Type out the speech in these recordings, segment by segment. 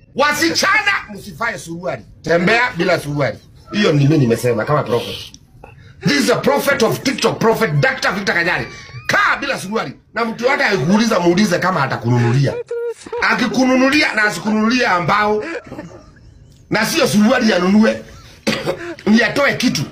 Wasichana msifae suruali, tembea bila suruali. Hiyo ni mimi nimesema kama prophet. This is a prophet of TikTok, prophet Dr. Victor Kanyari. Kaa bila suruali na mtu yote akikuuliza muulize kama atakununulia. Akikununulia na asikununulia ambao na sio suruali yanunue ni atoe kitu.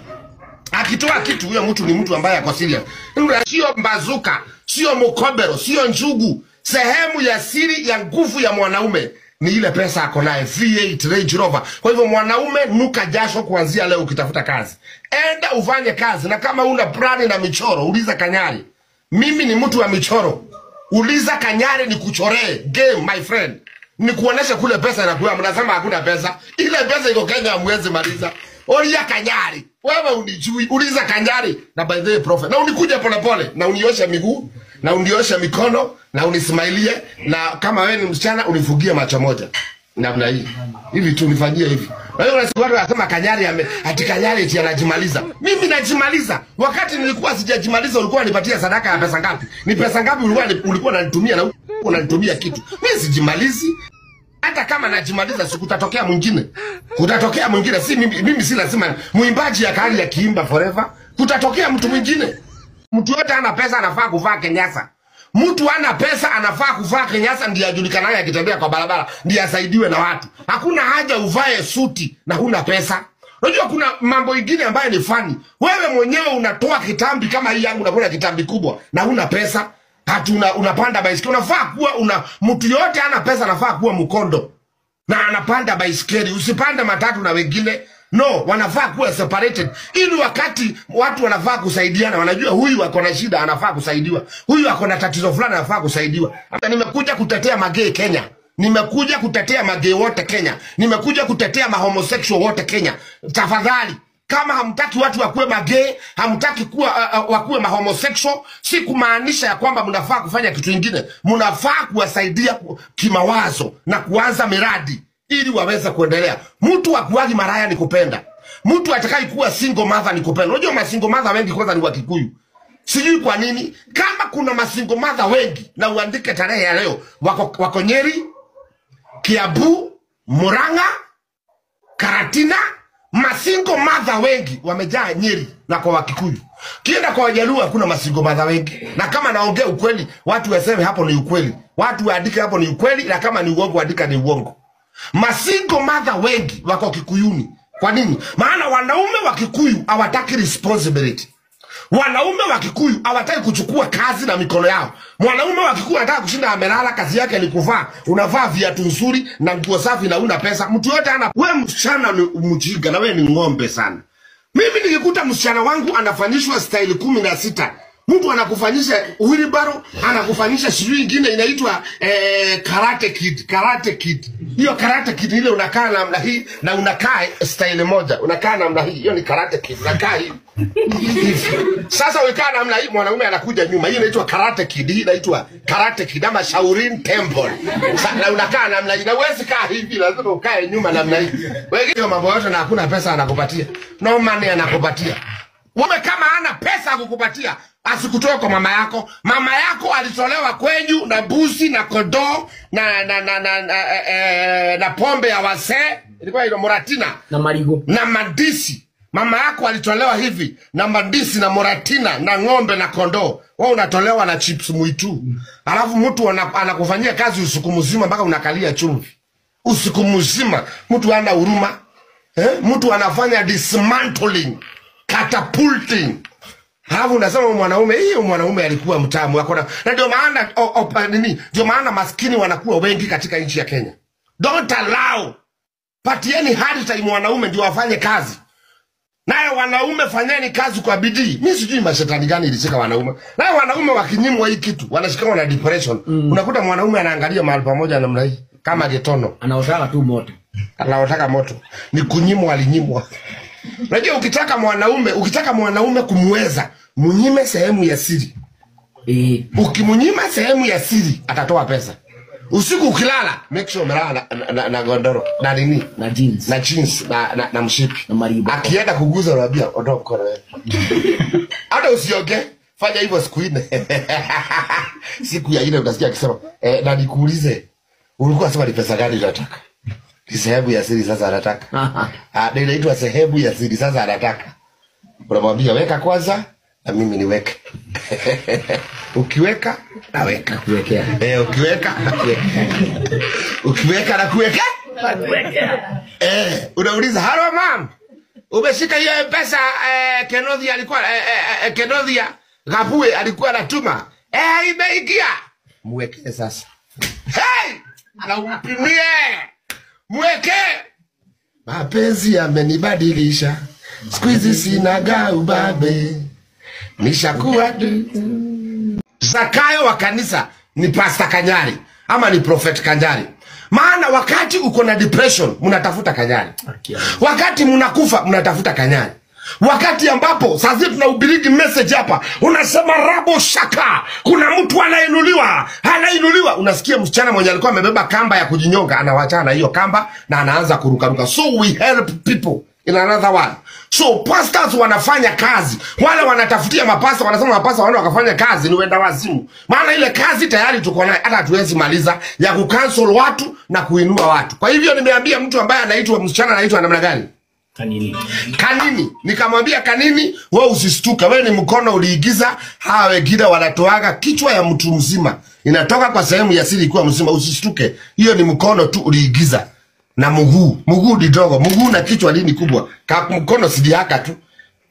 Akitoa kitu huyo mtu ni mtu ambaye ako serious. Sio mbazuka, sio mkobero, sio njugu. Sehemu ya siri ya nguvu ya mwanaume ni ile pesa ako naye V8 Range Rover. Kwa hivyo mwanaume, nuka jasho kuanzia leo ukitafuta kazi, enda ufanye kazi, na kama una plani na michoro, uliza Kanyari. Mimi ni mtu wa michoro, uliza Kanyari nikuchoree game, my friend, nikuoneshe kule pesa inakuwa. Mnasema hakuna pesa, ile pesa iko Kenya, hamwezi maliza. Olia Kanyari, wewe unijui, uliza Kanyari na by the way prophet, na unikuje polepole na unioshe miguu na unioshe mikono na unismailie, na kama wewe ni msichana unifugie macho moja namna hii hivi tu nifanyie hivi. Na hiyo unasikia watu wanasema Kanyari ame ati Kanyari eti anajimaliza. Mimi najimaliza. Wakati nilikuwa sijajimaliza ulikuwa unipatia sadaka ya pesa ngapi? Ni pesa ngapi ulikuwa ulikuwa unanitumia na unanitumia kitu? Mimi sijimalizi. Hata kama najimaliza siku kutatokea mwingine. Kutatokea mwingine. Si mimi, mimi si lazima muimbaji ya kali akiimba forever. Kutatokea mtu mwingine. Mtu yote ana pesa anafaa kuvaa kenyasa. Mtu ana pesa anafaa kuvaa kenyasa ndiye ajulikanaye akitembea kwa barabara, ndiye asaidiwe na watu. Hakuna haja uvae suti na huna pesa. Unajua kuna mambo ingine ambayo ni fani. Wewe mwenyewe unatoa kitambi kama hii yangu, unakula kitambi kubwa na huna pesa. Hati una, unapanda baisikeli. Unafaa kuwa una mtu yote ana pesa anafaa kuwa mkondo na anapanda baisikeli. Usipande matatu na wengine no, wanafaa kuwa separated, ili wakati watu wanafaa kusaidiana, wanajua huyu ako na shida, anafaa kusaidiwa, huyu ako na tatizo fulani, anafaa kusaidiwa. Hata nimekuja kutetea magei Kenya, nimekuja kutetea magei wote Kenya, nimekuja kutetea mahomosexual wote Kenya. Tafadhali, kama hamtaki watu wakuwe magei, hamtaki kuwa uh, uh, wakuwe mahomosexual, si kumaanisha ya kwamba mnafaa kufanya kitu kingine. Mnafaa kuwasaidia ku- kimawazo na kuanza miradi ili waweze kuendelea. Mtu akuagi maraya ni kupenda, mtu atakaye kuwa single mother ni kupenda. Unajua masingle mother wengi kwanza ni Wakikuyu, sijui kwa nini. Kama kuna masingle mother wengi, na uandike tarehe ya leo, wako, wako Nyeri, Kiambu, Murang'a, Karatina, masingo madha wengi wamejaa Nyeri na kwa Wakikuyu. Kienda kwa Wajaluo hakuna masingo madha wengi, na kama naongea ukweli, watu waseme hapo ni ukweli, watu waandike hapo ni ukweli, na kama ni uongo andika ni uongo. Masingo madha wengi wako Kikuyuni. Kwa nini? Maana wanaume wa Kikuyu hawataki responsibility. Wanaume wa Kikuyu hawataki kuchukua kazi na mikono yao. Mwanaume wa Kikuyu anataka kushinda amelala, kazi yake ni kuvaa. Unavaa viatu nzuri na nguo safi na una pesa. Mtu yote ana wewe, msichana ni mjinga na wewe ni ng'ombe sana. Mimi nikikuta msichana wangu anafanyishwa staili kumi na sita mtu anakufanyisha wheelbarrow, anakufanyisha sijui ingine inaitwa eh, karate kid, karate kid. Hiyo karate kid ile unakaa namna hii na unakaa staili moja, unakaa namna hii, hiyo ni karate kid, unakaa hivi hivi. Sasa ukikaa namna hii, mwanaume anakuja nyuma, hii inaitwa karate kid, hii inaitwa karate kid ama Shaolin Temple. Sa, na unakaa namna hii, na huwezi kaa hivi, lazima ukae nyuma namna hii. Wewe hiyo mambo yote na hakuna pesa anakupatia, no money anakupatia. Wewe kama hana pesa ya kukupatia asikutoe kwa mama yako. Mama yako alitolewa kwenyu na mbuzi na kondoo na na na na, na, eh, eh, na pombe ya wasee ilikuwa ile moratina na marigo na mandisi. Mama yako alitolewa hivi na mandisi na moratina na ng'ombe na kondoo. Wewe unatolewa na chips mwitu, alafu mtu ana- anakufanyia kazi usiku mzima mpaka unakalia chumvi usiku mzima. Mtu ana huruma eh? Mtu anafanya dismantling, catapulting Halafu unasema huyu mwanaume, hiyo mwanaume alikuwa mtamu akona, na ndio maana o- o- nini, ndio maana maskini wanakuwa wengi katika nchi ya Kenya. Don't allow, patieni hard time wanaume ndio wafanye kazi. Naye wanaume fanyeni kazi kwa bidii. Mi sijui mashetani gani ilishika wanaume. Naye wanaume wakinyimwa hii kitu wanashikana na depression. Unakuta mwanaume anaangalia mahali pamoja namna hii kama getono anaotaka tu moto anaotaka moto ni kunyimwa, alinyimwa. Unajua, ukitaka mwanaume ukitaka mwanaume kumweza, munyime sehemu ya siri. eh, Ukimnyima sehemu ya siri, atatoa pesa. Usiku ukilala, make sure umelala na, na, na, na gondoro na nini na jeans na jeans na, na, na mshipi na maribo akienda kuguza unamwambia ondoa mkono wewe. Hata usioge, fanya hivyo siku nne. siku ya ile utasikia akisema eh, na nikuulize ulikuwa sema ni pesa gani unataka? ni sehemu ya siri sasa anataka Ah, ndio inaitwa sehemu ya siri sasa anataka unamwambia weka kwanza na mimi niweke ukiweka naweka kuwekea eh, ukiweka ukiweka na kuweka eh, unauliza halo mam umeshika hiyo pesa eh, kenodhia alikuwa eh, eh, eh, kenodhia gapue alikuwa anatuma eh, imeingia mwekee sasa hey! na umpimie mweke mapenzi yamenibadilisha siku hizi sinaga ubabe nishakuwa Zakayo wa kanisa ni Pasta Kanyari ama ni Prophet Kanyari. Maana wakati uko na depression mnatafuta Kanyari, wakati mnakufa mnatafuta Kanyari, wakati ambapo sasa tunahubiri message hapa, unasema rabo shaka, kuna mtu anainuliwa, anainuliwa. Unasikia msichana mwenye alikuwa amebeba kamba ya kujinyonga anawachana na hiyo kamba na anaanza kurukaruka. So we help people in another one. So pastors wanafanya kazi, wale wanatafutia mapasta, wanasema mapasta waende wakafanya kazi, ni wenda wazimu. Maana ile kazi tayari tuko nayo, hata hatuwezi maliza ya kucancel watu na kuinua watu. Kwa hivyo nimeambia mtu ambaye anaitwa msichana anaitwa namna gani? kanini kanini nikamwambia kanini we usistuka we ni mkono uliigiza hawa wengine wanatoaga kichwa ya mtu mzima inatoka kwa sehemu ya siri ikiwa mzima usistuke hiyo ni mkono tu uliigiza na mguu mguu didogo mguu na kichwa lini kubwa ka mkono sidiaka tu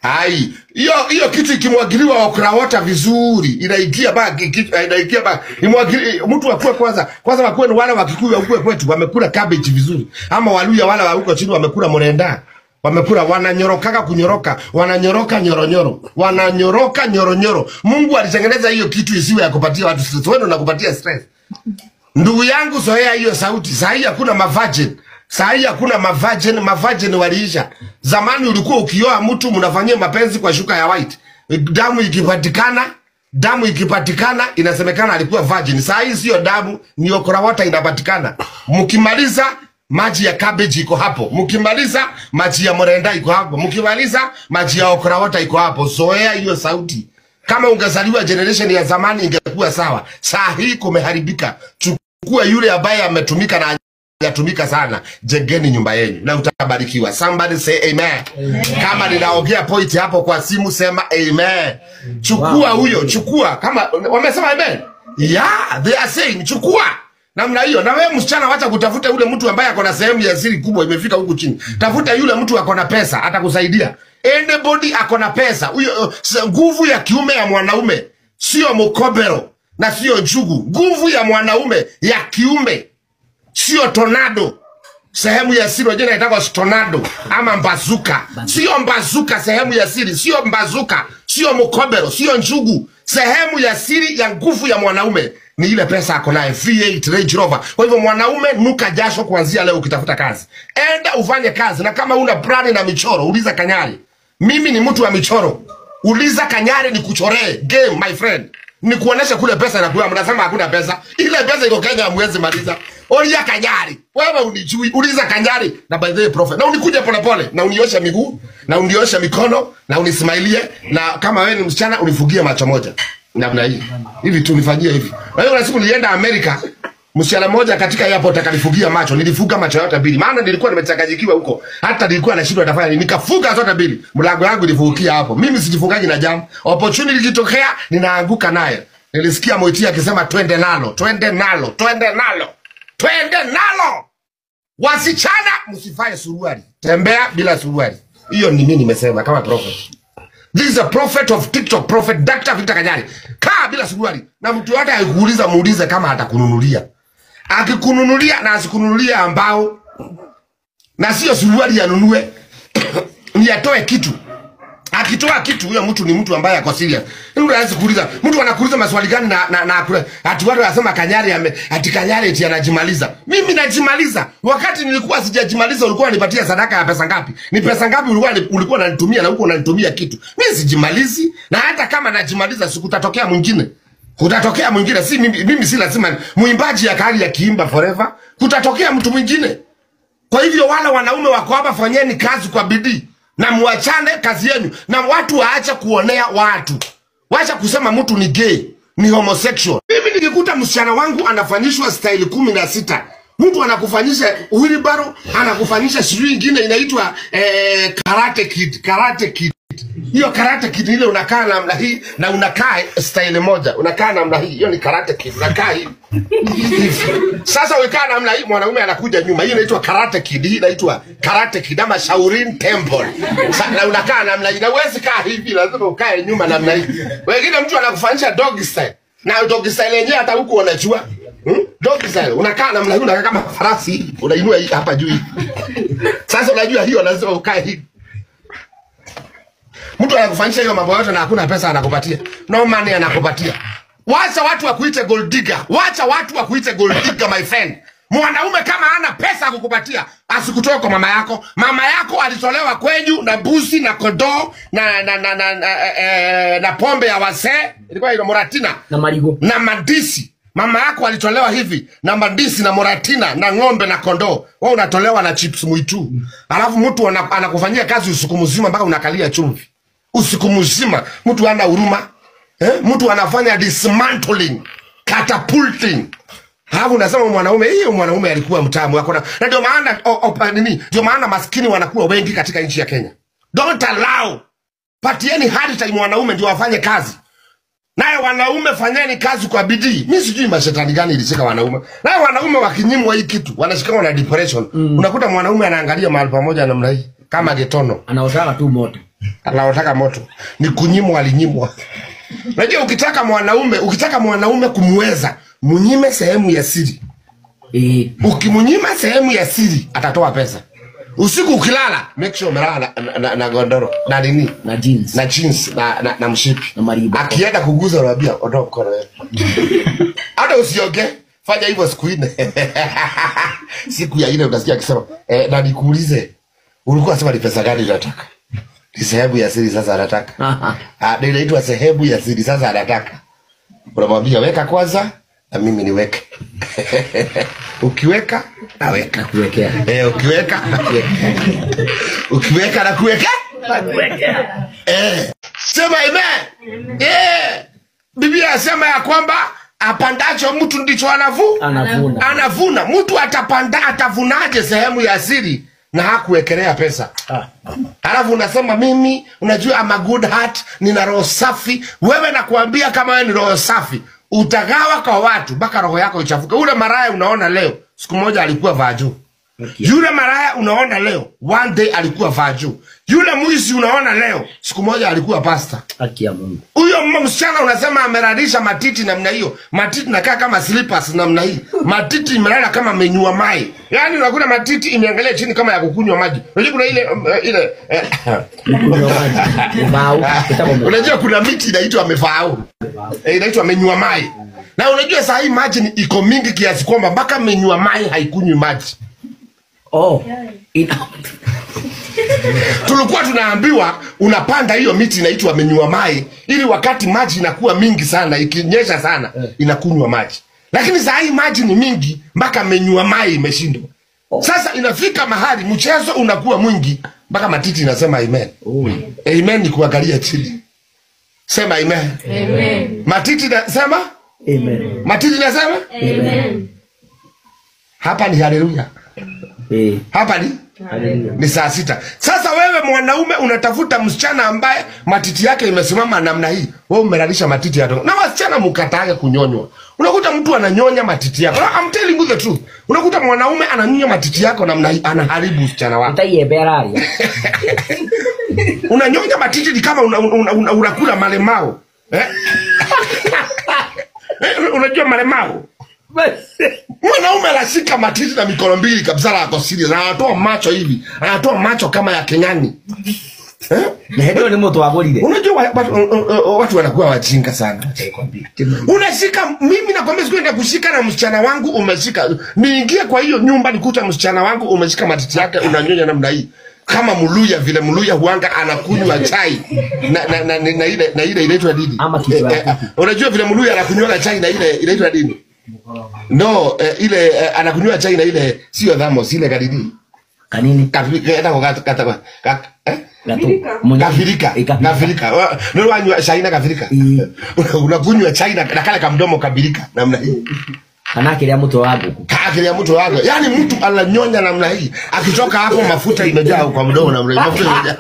ai hiyo hiyo kitu ikimwagiliwa okra water vizuri inaingia ba kichwa inaingia ba imwagili mtu akue kwanza kwanza wakuwe ni wale wa Kikuyu wakue kwetu wamekula cabbage vizuri ama waluya wale wa huko chini wamekula mrenda wamekula wananyorokaga kunyoroka wananyoroka nyoronyoro wananyoroka nyoronyoro mungu alitengeneza hiyo kitu isiwe ya kupatia watu stress wewe ndo unakupatia stress ndugu yangu zoea hiyo sauti sahii hakuna mavagin sahii hakuna mavagin mavagin waliisha zamani ulikuwa ukioa mtu mnafanyia mapenzi kwa shuka ya white damu ikipatikana damu ikipatikana inasemekana alikuwa virgin saa hii sio damu ni okrawata inapatikana mkimaliza maji ya cabbage iko hapo mkimaliza maji ya mrenda iko hapo mkimaliza maji ya okrawata iko hapo zoea hiyo sauti kama ungezaliwa generation ya zamani ingekuwa sawa saa hii kumeharibika chukua yule ambaye ametumika na hajatumika sana jengeni nyumba yenu na utabarikiwa somebody say amen, kama ninaongea point hapo kwa simu sema amen chukua Wow. huyo chukua kama wamesema amen yeah they are saying chukua namna hiyo na wewe msichana wacha kutafuta yule mtu ambaye ako na sehemu ya siri kubwa imefika huku chini tafuta yule mtu ako na pesa atakusaidia anybody ako na pesa huyo uh, s- nguvu ya kiume ya mwanaume sio mkobero na sio njugu nguvu ya mwanaume ya kiume sio tornado sehemu ya siri wajua inaitwa tornado ama mbazuka sio mbazuka sehemu ya siri sio mbazuka sio mkobero sio njugu sehemu ya siri ya nguvu ya mwanaume ni ile pesa ako naye V8 Range Rover. Kwa hivyo mwanaume, nuka jasho kuanzia leo ukitafuta kazi, enda ufanye kazi, na kama una plani na michoro, uliza Kanyari. Mimi ni mtu wa michoro, uliza Kanyari nikuchoree game my friend, nikuoneshe kule pesa inakuwa. Mnasema hakuna pesa, ile pesa iko Kenya, hamwezi maliza. Olia Kanyari, wewe unijui, uliza Kanyari na by the way prophet, na unikuje polepole na unioshe miguu na unioshe mikono na unismailie, na kama wewe ni msichana unifugie macho moja namna hii hivi tu nifanyie hivi. Na hiyo kuna siku nilienda Amerika, msichana mmoja katika airport akanifugia macho, nilifuga macho yote mbili, maana nilikuwa nimechanganyikiwa huko, hata nilikuwa nashindwa nitafanya nini, nikafuga zote mbili, mlango wangu ilifungukia hapo. Mimi sijifungaji na jamu, opportunity ikitokea ninaanguka naye. Nilisikia Moiti akisema twende nalo, twende nalo, twende nalo, twende nalo. Wasichana msifae suruali, tembea bila suruali. Hiyo ni mimi nimesema kama prophet. This is a prophet of TikTok, prophet Dr. Victor Kanyari. Kaa bila suruali na mtu yote akikuuliza muulize kama atakununulia. Akikununulia na asikununulia ambao na sio suruali yanunue ni atoe kitu. Akitoa kitu huyo mtu ni mtu ambaye ako serious. Mtu anaweza kuuliza, mtu anakuuliza maswali gani na na, na kule ati watu wanasema Kanyari ame ati Kanyari eti anajimaliza. Mimi najimaliza. Wakati nilikuwa sijajimaliza ulikuwa unanipatia sadaka ya pesa ngapi? Ni pesa ngapi ulikuwa ulikuwa unanitumia na huko unanitumia kitu? Mimi sijimalizi na hata kama najimaliza sikutatokea mwingine. Kutatokea mwingine si mimi, mimi si lazima mwimbaji ya kali ya kiimba forever. Kutatokea mtu mwingine. Kwa hivyo wale wanaume wako hapa, fanyeni kazi kwa bidii na muachane kazi yenu, na watu waache kuonea watu, wacha kusema mtu ni gay, ni homosexual. Mimi nikikuta msichana wangu anafanyishwa staili kumi na sita mtu anakufanyisha wheelbarrow anakufanyisha sijui ingine inaitwa eh, karate kid karate kid hiyo karate kid ile unakaa namna hii na unakaa style moja unakaa namna hii hiyo ni karate kid unakaa hivi Hivi. sasa ukikaa namna hii mwanaume anakuja nyuma hii inaitwa karate kid hii inaitwa karate kid ama Shaolin Temple Sa, na unakaa namna hii na uwezi kaa hivi lazima ukae nyuma namna hii wengine mtu anakufanyisha dog style na dog style yenyewe hata huku unajua Hmm? Dog style unakaa namna hii unakaa kama farasi hivi, unainua hii hapa juu hivi. Sasa unajua hiyo lazima ukae hivi mtu anakufanyisha hiyo mambo yote na hakuna pesa anakupatia no money anakupatia wacha watu wakuite gold digger wacha watu wakuite gold digger my friend mwanaume kama ana pesa kukupatia asikutoe kwa mama yako mama yako alitolewa kwenyu na busi na kondoo na na na, na, na, eh, na pombe ya wasee ilikuwa ile moratina na marigo na mandisi mama yako alitolewa hivi na mandisi na moratina na ng'ombe na kondoo wewe unatolewa na chips mwitu alafu mtu ana- anakufanyia kazi usiku mzima mpaka unakalia chumvi usiku mzima mtu ana huruma eh? mtu anafanya dismantling catapulting Alafu unasema mwanaume hiyo mwanaume alikuwa mtamu akona na ndio maana o- o- nini ndio maana maskini wanakuwa wengi katika nchi ya Kenya don't allow patieni hard time wanaume ndio wafanye kazi naye wanaume fanyeni kazi kwa bidii mi sijui mashetani gani ilishika wanaume naye wanaume wakinyimwa hii kitu wanashikana na depression mm. unakuta mwanaume anaangalia mahali pamoja namna hii kama getono anaotaka tu moto anaotaka moto ni kunyimwa alinyimwa unajua ukitaka mwanaume ukitaka mwanaume kumweza mnyime sehemu ya siri eh, ukimnyima sehemu ya siri atatoa pesa usiku ukilala make sure umelala na, na, na, na gondoro na nini na jeans na jeans na, na, na mshipi Na maribo. akienda kuguza unamwambia ondoa mkono wewe hata usioge fanya hivyo siku nne siku ya ile utasikia akisema eh, na nikuulize ulikuwa sema ni pesa gani unataka ni sehemu ya siri sasa anataka Ah, ndio inaitwa sehemu ya siri sasa anataka unamwambia weka kwanza na mimi niweke ukiweka naweka na kuwekea eh, ukiweka ukiweka na kuweka eh. sema amen eh. biblia asema ya kwamba apandacho mtu ndicho anavu anavuna anavuna mtu atapanda atavunaje sehemu ya siri na hakuwekelea pesa alafu unasema mimi unajua I'm a good heart nina roho safi wewe nakuambia kama wewe ni roho safi utagawa kwa watu mpaka roho yako ichafuke ule maraya unaona leo siku moja alikuwa vaa juu yule maraya unaona leo one day alikuwa vaa juu yule mwizi unaona leo siku moja alikuwa pasta haki ya Mungu huyo mma- msichana unasema ameralisha matiti namna hiyo matiti nakaa kama slippers namna hii matiti imelala kama menyua mai yaani unakuta matiti imeangalia chini kama ya kukunywa maji unajua kuna ile um, eh, ile eh, Kunywa maji mbao kitabu unajua kuna miti inaitwa mefau eh, inaitwa menyua mai na unajua saa hii maji ni- iko mingi kiasi kwamba mpaka menyua mai haikunywi maji oh ina tulikuwa tunaambiwa unapanda hiyo miti inaitwa menyua mai ili wakati maji inakuwa mingi sana ikinyesha sana inakunywa maji lakini saa hii maji ni mingi mpaka menyua mai imeshindwa sasa inafika mahali mchezo unakuwa mwingi mpaka matiti inasema amen oh amen ni kuangalia chini sema amen Amen. matiti nasema amen matiti nasema Amen. hapa ni haleluya eh hapa ni haleluya ni saa sita sasa wewe mwanaume unatafuta msichana ambaye matiti yake imesimama namna hii wewe umelalisha matiti yako na wasichana mkatage kunyonywa unakuta mtu ananyonya matiti yako No, I'm telling you the truth unakuta mwanaume ananyonya matiti yako namna hii anaharibu usichana wako utaiebera aria unanyonya matiti ni kama unakula una, una, unakula malemao eh? Eh, unajua malemao mwanaume anashika matiti na mikono mbili kabisa la ako serious na anatoa macho hivi anatoa macho kama ya kengani eh? na hendo ni mutu wagurire unajua wa- watu, uh, uh, uh, watu wanakuwa wajinga sana acha nikwambie. unashika mimi nakwambia sikuenda kushika na msichana wangu umeshika niingie kwa hiyo nyumba nikuta msichana wangu umeshika matiti yake unanyonya namna hii kama mluya vile mluya huanga anakunywa chai na, na, na, na, na ile na ile inaitwa nini Ama kichwa ya eh, eh, unajua vile mluya anakunywa chai na ile inaitwa nini no eh, ile eh, anakunywa chai na ile sio dhamos ile kadidi kanini etagwo gat- gatagwo- ga- eh? gatu munya gafirika Ikafirika. gafirika Wa- ndio wanywa shaina gafirika Mm. unakunywa chai na na kale kamdomo kabirika namna hii kana akiria mutwe wa nguku kakilia mtu wake yaani mtu ananyonya namna hii akitoka hapo mafuta imejaa kwa mdomo namna hii mafuta imejaa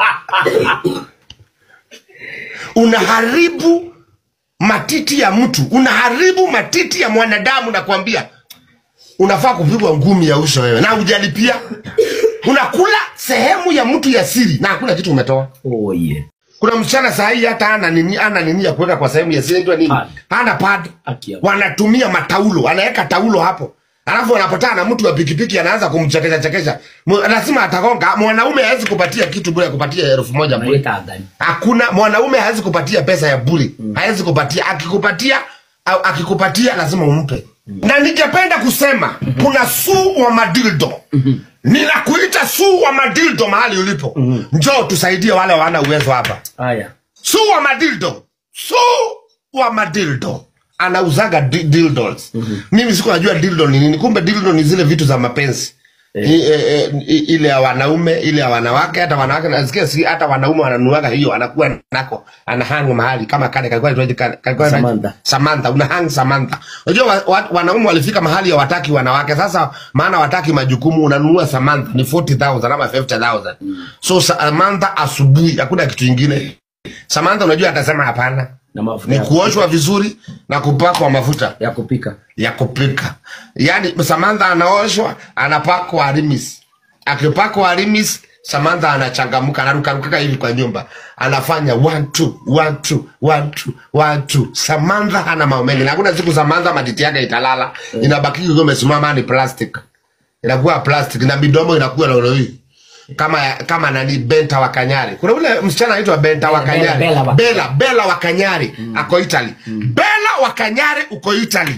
unaharibu matiti ya mtu unaharibu matiti ya mwanadamu nakwambia unafaa kupigwa ngumi ya uso wewe na hujalipia unakula sehemu ya mtu ya siri na hakuna kitu umetoa oye kuna msichana saa hii hata ana nini ana nini ya kuweka kwa sehemu ya siri inaitwa nini Pad. hana pad Akia. wanatumia mataulo anaweka taulo hapo alafu wanapatana na mtu wa pikipiki anaanza kumchekesha chekesha Mu- lazima atagonga mwanaume hawezi kupatia kitu bure kupatia elfu moja bure naita ngani hakuna mwanaume hawezi kupatia pesa ya bure hawezi kupatia akikupatia au akikupatia lazima umpe na ningependa kusema kuna suu wa madildo ninakuita suu wa madildo mahali ulipo njoo tusaidie wale wana uwezo hapa haya su wa madildo su wa madildo anauzaga di- dildos mimi siku najua dildo ni nini kumbe dildo ni zile vitu za mapenzi I, e, e, i- ile ya wanaume ile ya wanawake hata wanawake nasikia si hata wanaume wananuaga hiyo anakuwa nako anahang mahali kama kale kalikuwa inaitwaje kale- kalikuwa inaitwa- Samantha. Samantha una hang Samantha unajua wa, wa, wanaume walifika mahali ya wataki wanawake sasa maana wataki majukumu unanunua Samantha ni 40000 ama 50000 so Samantha asubuhi hakuna kitu kingine Samantha unajua atasema hapana na mafuta ni ya- kuoshwa vizuri na kupakwa mafuta ya kupika ya kupika yaani Samantha anaoshwa anapakwa arimis akipakwa arimis Samantha anachangamka anarukaruka hivi kwa nyumba anafanya one two one two one two one two Samantha hana mambo mengi na hakuna siku Samantha matiti yake italala inabaki ikiwa imesimama ni plastic inakuwa plastic na midomo inakuwa lolo hii kama kama nani Benta wa Kanyari. Kuna ule msichana anaitwa Benta wa Bella, Kanyari. Bella wa- Bella, Bella wa Kanyari ako Italy. Bella wa Kanyari uko Italy.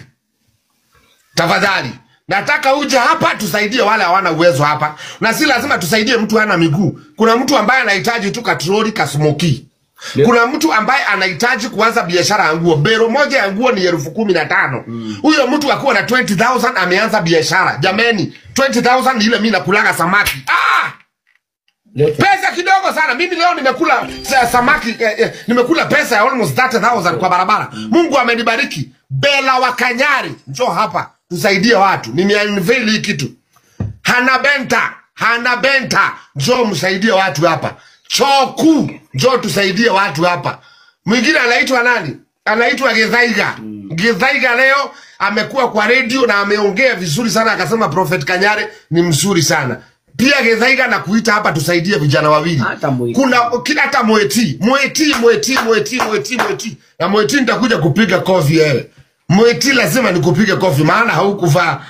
Tafadhali nataka uje hapa tusaidie wale hawana uwezo hapa, na si lazima tusaidie mtu hana miguu. Kuna mtu ambaye anahitaji tu katroli kasmoki. Kuna mtu ambaye anahitaji kuanza biashara ya nguo. Bero moja ya nguo ni elfu kumi na tano. Huyo mtu akiwa na 20,000 ameanza biashara. Jameni, 20,000 ni ile mimi nakulaga samaki. Ah! Leta. pesa kidogo sana mimi leo nimekula sa- samaki eh, eh, nimekula pesa ya almost 30000 kwa barabara mungu amenibariki bela wa kanyari njoo hapa tusaidie watu nimeunveil hii kitu hana benta hana benta njoo msaidie watu hapa choku njoo tusaidie watu hapa mwingine anaitwa nani anaitwa githaiga githaiga leo amekuwa kwa redio na ameongea vizuri sana akasema prophet kanyare ni mzuri sana pia githaiga na kuita hapa tusaidie vijana wawili Hata Mwiti. kuna kila hata mweti mweti mweti mweti mweti mweti na mweti nitakuja kupiga kofi wewe mweti lazima nikupige kofi maana haukuvaa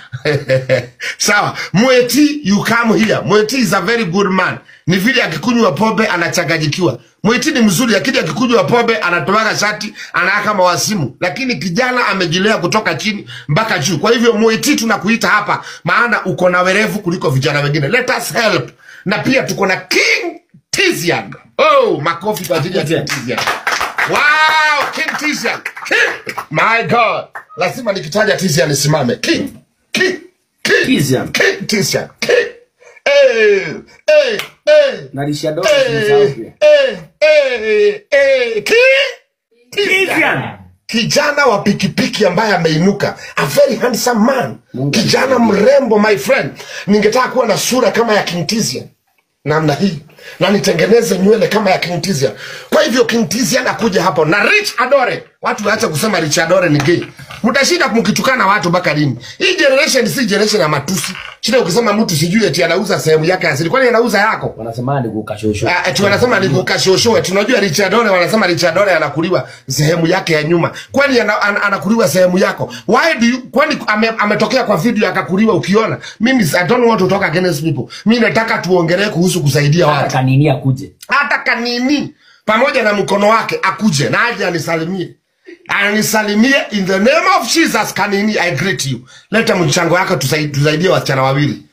sawa mweti you come here mweti is a very good man ni vile akikunywa pombe anachanganyikiwa mweti ni mzuri lakini akikunywa pombe anatoaga shati anaaka mawasimu lakini kijana amejilea kutoka chini mpaka juu kwa hivyo mweti tunakuita hapa maana uko na werevu kuliko vijana wengine let us help na pia tuko na king tizian oh makofi kwa ajili ya king tizian wow king tizian king my god lazima nikitaja tizian nisimame king king king Tizian. king tizian king eh eh eh na lisha dogo eh zimsahau eh eh eh king Tizian. kijana wa pikipiki ambaye ameinuka a very handsome man Mungu kijana mrembo my friend ningetaka kuwa na sura kama ya King Tizian namna hii na nitengeneze nywele kama ya King Tizian kwa hivyo King Tizian akuja hapo na Rich Adore watu waache kusema Rich Adore ni gay mtashinda mkitukana watu mpaka lini hii generation si generation ya matusi shida ukisema mtu sijui eti anauza sehemu yake asili kwani anauza yako wanasema ni kukashosho Ah, eti wanasema ni kukashoshoe. Tunajua Richard Ore wanasema Richard Ore anakuliwa sehemu yake ya nyuma. Kwani ana, ana, anakuliwa sehemu yako? Why do you kwani ame, ametokea kwa video akakuliwa ukiona? Mimi I don't want to talk against people. Mimi nataka tuongelee kuhusu kusaidia hata watu. kanini akuje Hata kanini pamoja na mkono wake akuje na aje anisalimie. Anisalimie in the name of Jesus kanini I greet you. Leta mchango yako tusaidie, tusaidie wasichana wawili.